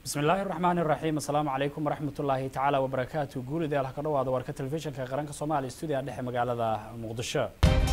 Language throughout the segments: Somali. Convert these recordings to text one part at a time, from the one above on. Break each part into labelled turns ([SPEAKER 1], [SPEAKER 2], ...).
[SPEAKER 1] bismi illaahi raxmaani raxiim assalaamu calaykum waraxmat ullaahi tacaala wabarakaatu guulida halka ka dhawaada warka telefishinka qaranka soomaaliya stuudiga dhexe magaalada muqdisho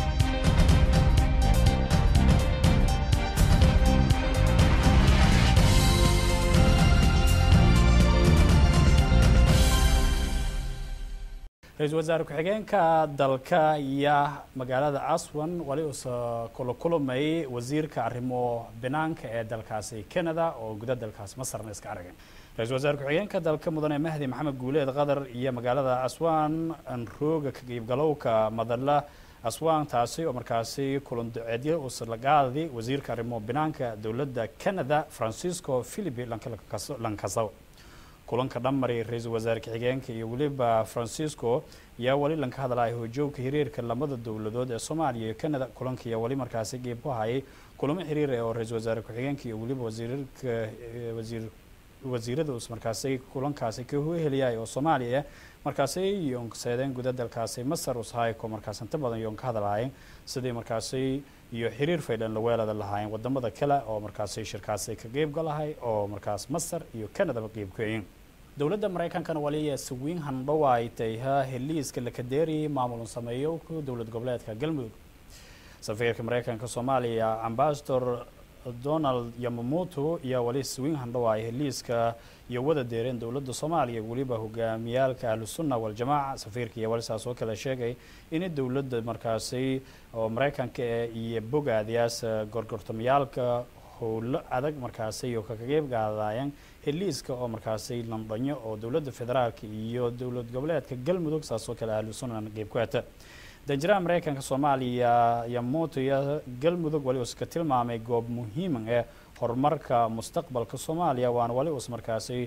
[SPEAKER 1] ra-iisul wasaare ku-xigeenka dalka ayaa magaalada aswan wali uusa kula kulmay wasiirka arrimo banaanka ee dalkaasi canada oo guda dalkaasi masarna iska aragay ra-isul wasaare ku-xigeenka dalka mudane mahdi maxamed guuleed qatar iyo magaalada aswan rooga ka qeybgalowka madala aswan taasi oo markaasi kulan duceedyo uusa la qaaday wasiirka arrimo banaanka dowladda canada francisco philipi lankasaw kulanka dhamari ra-iisul wasaare ka-xigeenka iyo weliba francisco yaa weli lanka hadlaya hojoogka xiriirka lamada dowladood ee soomaaliya iyo canada kulanka ayaa weli markaasi qeyb ku hayay kulamo xiriir oo ra-iisul wasaare ku-xigeenka iyo weliba wasiirka wasiir wasiirada us markaasi kulankaasi ka heliyay oo soomaaliya markaasi yoonseedeen guda dalkaasi masar ushayko markaas inta badan yoon ka hadlaayeen sidii markaasi iyo xiriir faydhan la weelada lahaayeen wadamada kale oo markaasi shirkaasi ka qeybgalahay oo markaas masar iyo canadaba qeybkayin dowladda maraykankana waliya sawiin handhow ay tayha heliiska lakadeeri maamulun sameeyo dowlad goboleedka galmudug safiirka maraykanka soomaaliya ambasador donald yamamoto iyo wali sawiin handhow ay heliiska iyo wada deereen dowladda soomaaliya weliba hogaamiyaalka ahlusunna waljamaaca safiirka iyo wali saas oo kale sheegay in dowladda markaasi oo maraykanka iyo bogaadiyaas gorgortamayaalka howlo adag markaasi iyo kaka qeyb qaadayeen heliiska oo markaasi landhanyo oo dowladda federaalka iyo dowlad goboleedka galmudug saas oo kale ahlusunnan qeyb ku hata danjiraha maraykanka soomaaliya yamoto iyo galmudug wali uska tilmaamay goob muhiima ee horumarka mustaqbalka soomaaliya waana wali us markaasi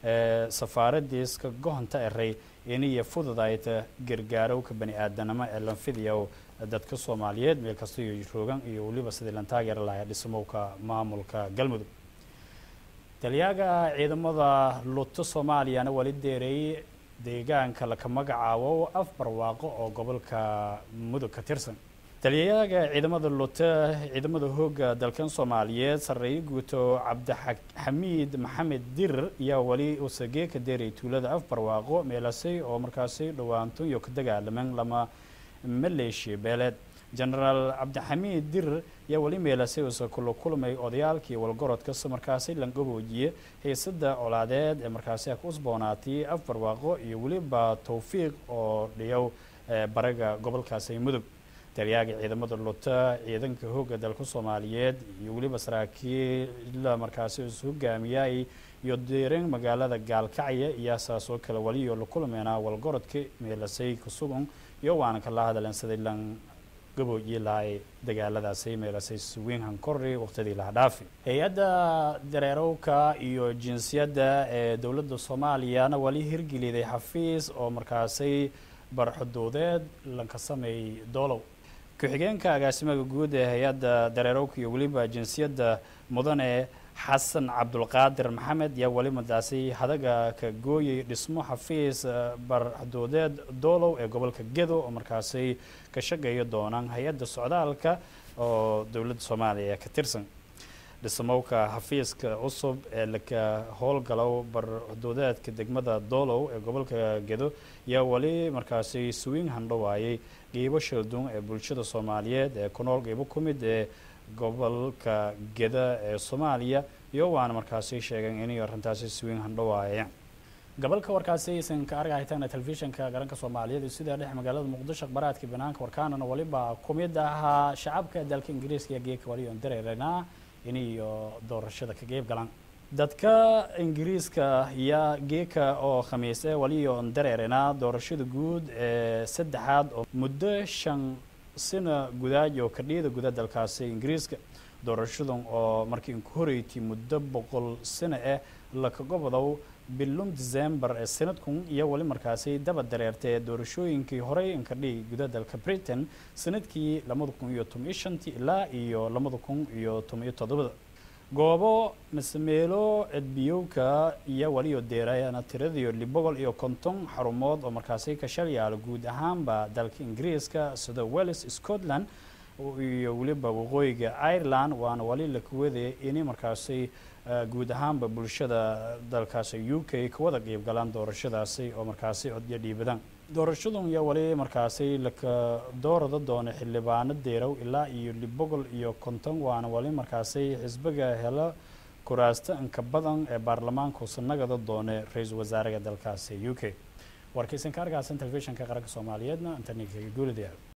[SPEAKER 1] safaaradiiska gohonta eray iniyo fududayta gargaarowka bani aadanimo ee lanfidiya dadka soomaaliyeed meel kasta iyo roogan iyo weliba sidii lan taageeri lahaa dhismowka maamulka galmudug taliyaaga ciidamada luto soomaaliyana wali deereeyey deegaanka laka magacaabo af barwaaqo oo gobolka mudug ka tirsan taliyayaga ciidamada lute ciidamada hooga dalkan soomaaliyeed sarreeye guuto cabdixamiid maxamed dirir ayaa weli usagee ka deeray tuulada af barwaaqo meelasay oo markaasi dhowaanto iyo ka dagaalaman lama maleeshiya beeleed genaraal cabdixamiid dirir ayaa weli meelasay usa kula kulmay odayaalkii walgorodkasa markaasi langaboojiye heysada colaadeed ee markaasi ku usboonaatay af barwaaqo iyo weliba towfiiq oo dhiyow baraga gobolkaasi mudug taliyaaga ciidamada luta ciidanka hooga dalka soomaaliyeed iyo weliba saraakiila markaasi is hogaamiyay iyo deereen magaalada gaalkacya iyo saas oo kale waliyo la kulmeynaa walgorodka meelasay kasugun iyo waana kala hadalen sidii lan gaboojiye lahay dagaaladaasi meelasay suwiin hankori waqtidii laha dhaafi hay-adda dareerowka iyo jinsiyadda ee dowladda soomaaliyana wali hirgeliday xafiis oo markaasi barxuduudeed lanka sameeyey doolow ku-xigeenka agaasimaha guud ee hay-adda dareerowka iyo weliba jinsiyadda mudane xasan cabdulqaadir maxamed yaa weli madaasi hadaga ka gooyay dhismo xafiis barxuduudeed doolow ee gobolka gedo oo markaasi ka shaqeeya doonaan hay-adda socdaalka oo dowladda soomaaliya ka tirsan dhismowka xafiiska cusub ee laka howlgalow barxuduudeedka degmada doolow ee gobolka gedo yaa weli markaasi swiin handhowaayay qeybo shalduun ee bulshada soomaaliyeed ee ku nool qeybo ku mid ee gobolka geda ee soomaaliya iyo waana markaasi sheegeen inay arrintaasi swiin handhowaayeen gobolka warkaasi aysan ka argahaytaana telefishinka garanka soomaaliyeed sida dhex magaalada muqdisho akhbaraadka banaanka warkaanana waliba ku mid ahaa shacabka dalka ingiriiska iyo geeka waliyon dareeranaa iniyo doorashada ka qeyb galaan dadka ingiriiska yaa geeka oo khamiise waliyo dareeranaa doorashada guud ee saddexaad oo muddo shan sina gudaaj oo kadhiyada guda dalkaasi ingiriiska doorashadan oo markii inku horeyti muddo boqol sano ah lakagobodow bilum december ee sanadkun iyo weli markaasi daba dareertay doorashooyinkii horey inkadhigi guda dalka britain sanadkii labada kun iyo toban iyo shantii ilaa iyo labada kun iyo toban iyo toddobada goobo masemeelo edbiyowka iyo waliyo deerayana tiradiyo libogol iyo konton xarumood oo markaasi ka shalyaalo guud ahaanba dalka ingiriiska sida wells scotland iyo weliba waqooyiga ireland waana wali la kuwadaya inay markaasi guud ahaanba bulshada dalkaasi u k kawada qeyb galaan doorashadaasi oo markaasi codyo dhiibadaan doorashadun iyo wali markaasi laka doorada doona xildhibaano deerow ilaa iyo boqol iyo konton waana wali markaasi xisbiga helo kuraasta inka badan ee baarlamaanka usanagada doone ra-iisul wasaaraha dalkaasi u k warkaysan ka argaasan telefishinka qaranka soomaaliyeedna internetka guulida